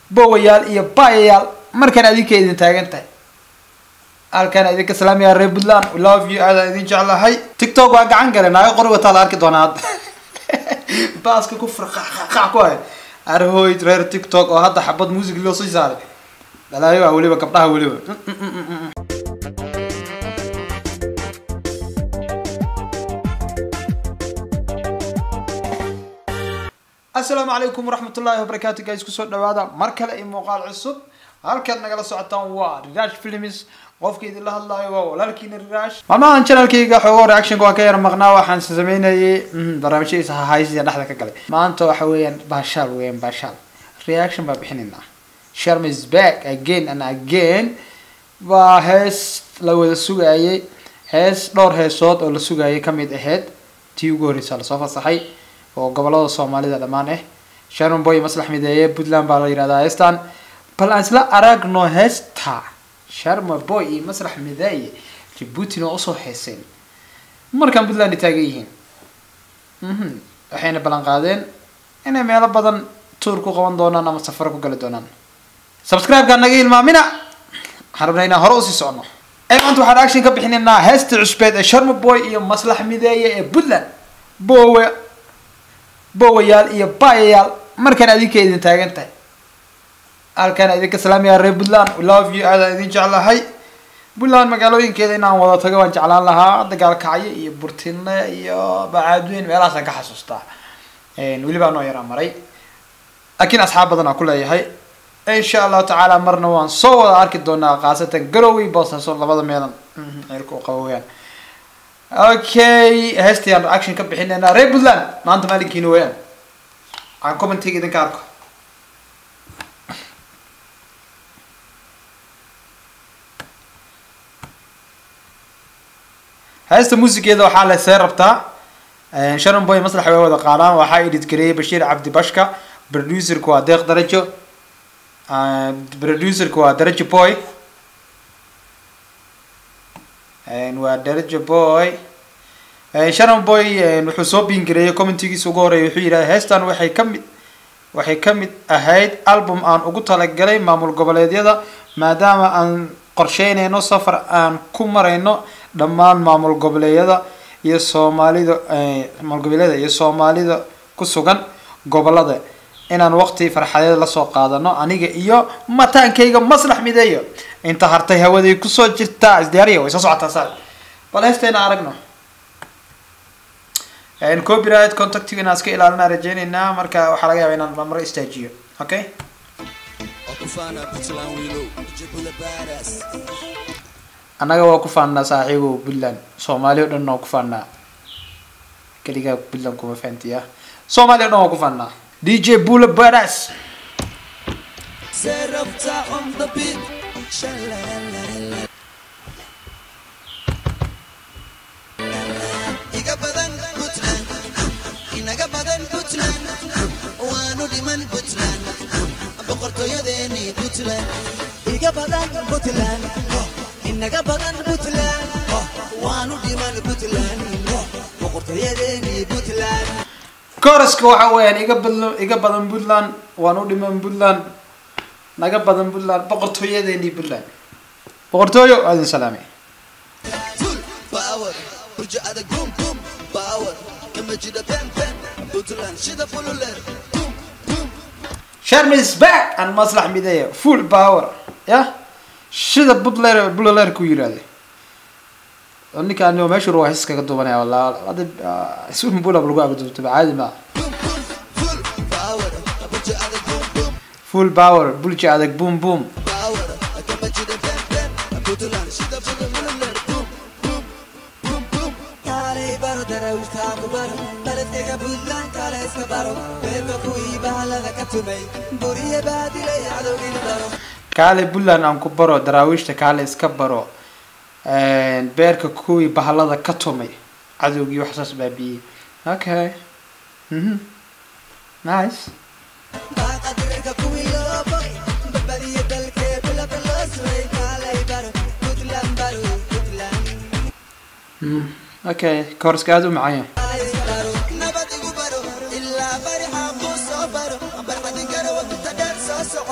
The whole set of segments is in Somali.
bowayaal iyo baayayaal markaan adinka idin taagan tahay halkaan idinka salaamaya reer puntland we love you aadaan idin jeclahay tiktok waa gacan gale naaga qori wataa la arki doonaa hadda baaska ku farqaqaq ku hay arhoy reer tiktok oo hadda xabad music loo sii saaray dhalaayo waa weliba gabdhaha weliba asalaamu calaykum waraxmat ullaahi wabarakaatu guys kusoo dhawaada mar kale iyo muuqaal cusub halkaad nagala socotaan waa rirash films qofka idinla hadlaayo waa walaalkiina rirash maalmahan channelkayga xoogo reactionka waa ka yar maqnaa waxaan sameynayay barnaamijyadiisa hahaysiya dhexda ka galay maanta waxa weeyaan baashaal weeyaan baashaal reaction baa bixinaynaa sharm is back again and again waa hees la wada sugayay hees dhowr heesood oo la sugayay kamid ahayd tii ugu horreysa lasoo fasaxay oo gobolada soomaalida dhammaan ah sharon boy maslax mideeye puntland baa la yihahdaa heestan bal aan isla aragno heesta sharma boy iyo maslax mideeye jabuutina waa usoo heeseen markaan puntland ay taagan yihiin waxayna ballan qaadeen inay meelo badan tuur ku qaban doonaan ama safaro ku gali doonaan subscribe-kaa naga hilmaamina waxaan rabnaa inaan hore usii socono maanta waxaan action ka bixinaynaa heesta cusbeed ee sharma boy iyo maslax mideeye ee puntland bowe bowayaal iyo baayayaal markaan adinka idin taagan tahay halkaan idinka salaamaya reer puntland we love you aadaan idin jeclahay puntland magaalooyinkeeda inaan wada tago waan jeclaan lahaa dagaalkacyo iyo burtine iyo bacaadweyn meelahaasaan ka xasuustaa weliba anoo yaraa maray laakiin asxaab badan aan ku leeyahay insha allahu tacaala marna waan soo wada arki doonaa khaasatan garowey boosaaso labada meelan ceelka u qabo weyaan okay heestayaan reaction ka bixinaynaa reer puntland maanta maalinkiina weyaan aan commentiga idinka arko heesta musigeeda waxaa lesee rabtaa sharon boy maslax way wada qaadaan waxaa edit gareeyay bashiir cabdi bashka producerka waa deeq darajo producerka waa darajo boy waa darajo boy sharon boy wuxuu soo biingareeyay commentigiisa ugu horeeya wuxuu yidhaha heestan waxay ka mid waxay ka mid ahayd album aan ugu talagalay maamul goboleedyada maadaama aan qorsheynayno safar aan ku marayno dhammaan maamul goboleedyada iyo soomaalida maamul goboleedyada iyo soomaalida ku sugan gobolada inaan waqti farxadeed lasoo qaadano aniga iyo mataankayga maslax mideeyo inta hartay hawaday kusoo jirtaa isdiyaariya way soo socotaa saa bal heestayna aragno copyright contactiga inaan iska ilaalina rajeyneynaa marka waxaa laga yaaba inaan mamaro istaajiyo okay annaga waa ku faannaa saaxiibo puntland soomaali o dhan waa ku faannaa keligaa puntland kuma fahantiya soomaali o dhan waa ku faannaa dj bula baras iga badan puntland inaga badan puntland waanu dhiman puntland boqortooyadeeni puntland kooraska waxa weeyaan iga badlo iga badan puntland waan u dhiman puntland naga badan puntland boqortooyadeeni puntland boqortooyo waa idin salaamay Full power burjo adag boom boom power kama jida pen pen puntland shida fululer boom boom sharm is back and maslax mideeya full power ya sida butler buleler ku yiraahday oo ninkaan meeshu ruwa his kaga duubanaya walaa hada isun bula lagu agduubtaba caadi ma boom boom full power burjo adag boom boom full power bulja adag boom boom power kama jida pen pen puntland shida fululer boom boom boom boom kaalay baro darawishtaa ku baro baladkayga puntland kaale iska baro beerka kuwii bahalada ka tumay buriye baadilay cadowgina baro kaale puntland aan ku baro daraawiishta kaale iska baro beerka kuwii bahalada ka tumay cadowgii wax saas baabiyey okay mhm nice baaqadirka kuwii loo boy badbadiya dalkee bilada loo suray kaalay baro puntland baro puntland mm. okay koorska aada u macaan yahay kaalay iska baro nabad igu baro ilaa bari xaaquu soo baro barxadin karo wadinta dheer soo soco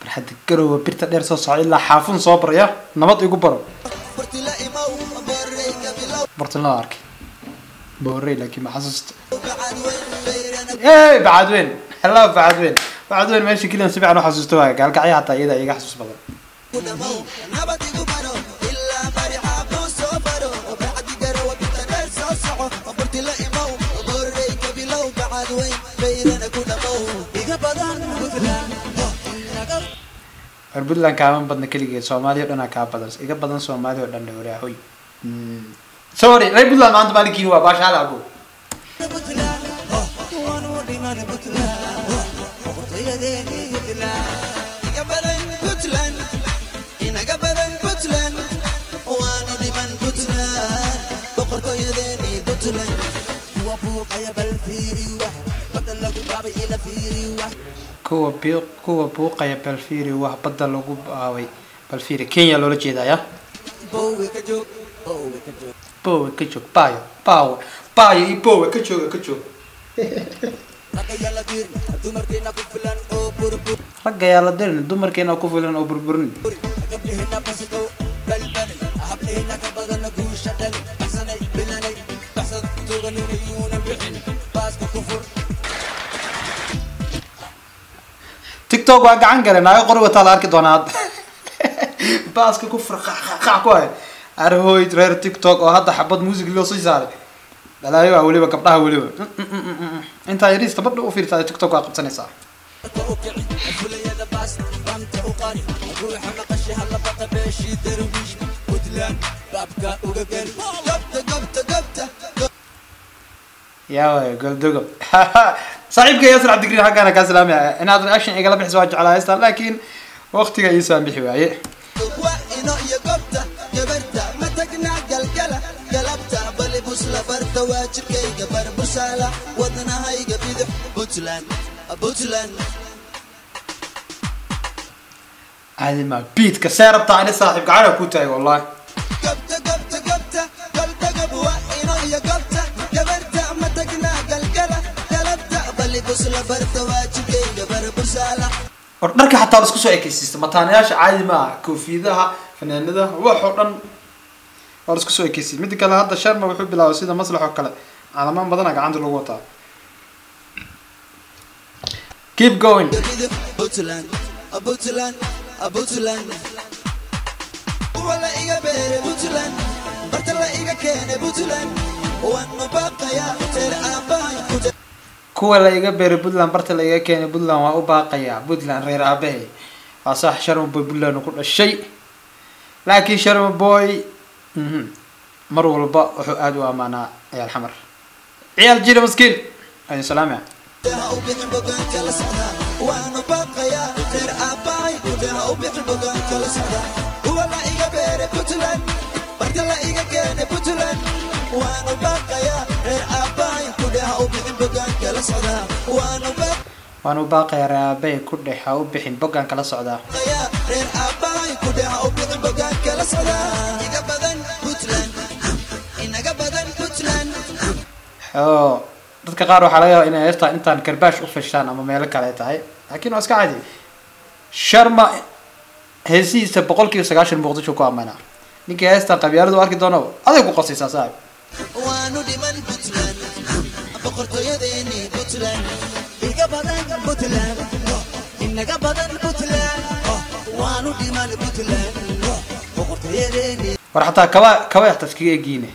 hadda garowa birta dheer soo soco ilaa xaafun soo baraya nabad igu baro bartila imow booreyga bilow bartin loo arkay boorey laakiin ma xasuusta bacad weyn bayrana hey bacadweyn hello bacadweyn bacadweyn meesha keliyan si fiican u xasuusta waaya gaalkacyo hataa iyada iga xasuus badan ku dhamow nabad igu baro ilaa barixa kuu soo baro bacdi garowa birta dheer soo soco bartila imow booreyga bilow bacad weyn bayrana ku dhamow iga badan puntland inaga reer puntland kaaman badna keligeed soomaaliya o dhanaa kaa badan iga badan soomaaliya oo dhan dhowraahoy sorry reer puntland maanta maalinkiini waa baasha hada abo puntland waanu dhiman puntland boqortooyadeeni puntland iga badan puntland inaga badan puntland waanu dhiman puntland boqortooyadeeni puntland kuwa buuqaya bal fiiri wax badda lagu baabay ila fiiri wax kuwa biiq kuwa buuqaya balfiiri wax badda lagu baaway balfiiri kenya loola jeedaya bowe ka joog bowe ka joog bowe ka joog baayo baawo baayo iyo bowe ka jooga ka joog ragga yala diir dumarkeena ku filan oo burbur ragga yaa la dirin dumarkeena ku filan oo burburin gabdhihina basidow balbali hablihina ka badana guusha dhali baxsanay bilanay baxsad tuuganina yuuna bixin baaska ku fur tiktok waa gacan gale naago qori wataa la arki doonaa hadda baaska ku fur qac ku hay arhoy reer tiktok oo hadda xabad music loo sii saaray dhalaayo waa weliba gabdhaha weliba intaa yariista badha u fiirtaa tiktok waa qabsanaysaa ka u kici fulayada baas banta u qari ruuxa maqashi hala baqa beeshii darwiish puntland baabka uga geli gabta gabta gabta yaa waay goldogo saaxiibka yaasir cabdigriin xaggaana kaa salaamaya inaad reaction igala bixiso waa jeclaa haystaan laakiin waqtiga ii saambixi waaye waa ino iyo gobta gabarta ma tagna galgala galabta bali busla barta waa jirkayga barbusaala wadnahayga bidix puntland puntland caadi maa beatka see rabtaa ani saaxiib gacana ku tahay wallahi gabta gabta gabta galgagab waa ino iyo gobta gabarta ma tagna galgala galabta bali busla barta waa jirkayga barbusaala war dharka xataa la isku soo ekeysiista mataanayaasha caadi ma aha koofiyadaha fanaanadaha wax oo dhan waa la isku soo ekeysiy midda kale hadda sharma wuxuu bilaabay sida maslax oo kale calamaan badana gacanta lagu wataa keep going bidix puntland puntland puntland wala iga beere puntland barta la iga keene puntland waanu baaqayaa teer aabbahay ku kuwa la iga beeray puntland barta la iga keenay puntland waa u baaqayaa puntland reer aabahay waa sax sharma boy puntland ku dhashay laakiin sharma boy mhm, mar walba wuxuu aada u amaanaa ciyaal xamar ciyaal jira maskiin ayuu salaamaya ha u bixin bogaanka la socdaa waanu baaqayaa teer aabbahay ha u bixin bogaanka la socdaa kuwa la iga beere puntland barta la iga keene puntland waanu baaqayaa reer aabbahay kudhe ha u bixin bogaanka la socdaa waanu baaqayaa waan u baaqayaa reer aabahay ku dhex ha u bixin boggaan kala socdaa qaya reer aabbahay ku dheha u bixin bogaanka la socdaa iga badan puntland inaga badan puntland oo dadka qaar waxaa laga yaabaa inay heestaa intaan karbaash u fashtaan ama meelo kale ay tahay laakiin waa iska cadi sharma heesihiisa boqol kiiba sagaashan muqdisho ku amaanaa ninkii heestaa qabyaaladu arki doono aday ku qosaysaa saaxib waanu dhiman puntland boqortooyadeeni puntland iga badan puntland inaga badan puntland waanu dhiman puntland boqortooyadeeni war xataa kaba kaba yaxta iskaga egiine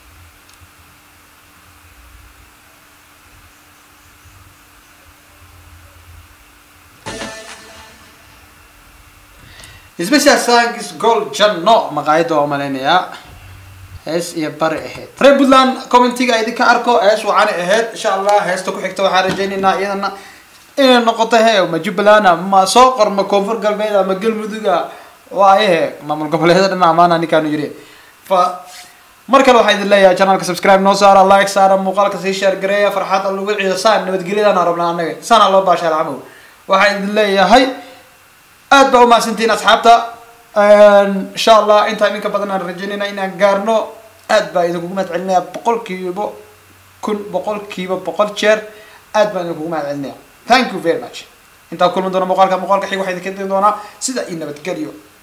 special thanks gold janno maqaayada waa malaynayaa hees iyo bari ahayd reer puntland commentiga idinka arko hees waxaana ahayd insha allah heesta ku xigta waxaan rajaynaynaa iyadana inay noqoto he ma jubbaland ma soo qor ma koonfur galbeed ma galmuduga waayahe maamul goboleedyada dhan amaana ninkaanu yiri fa mar kale waxaa idin leeyahay channelka subscribe noo saara like saara muuqaalka sii share gareeya farxadda lagu ciyo saan nabadgelyadaan rabnaa anaga saana loo baashaal camow waxaa idin leeyahay aad baa umahadsantihiin asxaabta insha allah intaa idinka badan aan rajaynayna inaan gaarno aad baa idinkugu mahad celinaya boqolkiiba kun boqolkiiba boqol jeer aad baan idinkugu mahad celinaya thank you very much intaa kulmi doona muuqaalka muuqaalka xig waxaa idinka diri doonaa sida iyo nabadgelyo